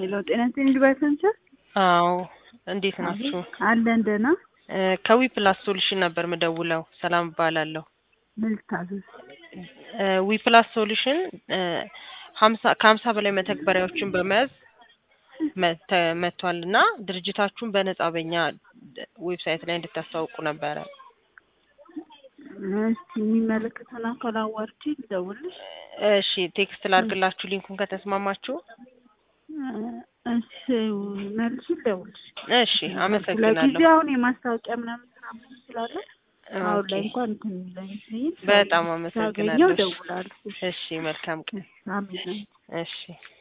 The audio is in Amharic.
ሄሎ ጤና ይስጥልኝ ዱባይ ፈንቸር አዎ እንዴት ናችሁ? አለን ደህና። ከዊ ፕላስ ሶሉሽን ነበር ምደውለው። ሰላም እባላለሁ። ምን ልታዘዝ? ዊ ፕላስ ሶሉሽን ሀምሳ ከሀምሳ በላይ መተግበሪያዎችን በመያዝ መተ- መጥቷል እና ድርጅታችሁን በነጻ በኛ ዌብሳይት ላይ እንድታስተዋውቁ ነበረ። እስቲ የሚመለከተን አካል አዋርቼ ልደውልሽ። እሺ ቴክስት ላድርግላችሁ ሊንኩን ከተስማማችሁ። እሺ መልሱ ልደውልሽ። እሺ አመሰግናለሁ። ለጊዜ አሁን የማስታወቂያ ምናምን ስራ ብዙ ስላለ አሁን ላይ ኦኬ፣ እንኳን እንትን የሚለኝ ሲል በጣም ሳገኘው አመሰግናለሁ። እደውላለሁ። እሺ መልካም ቀን። አሜን። እሺ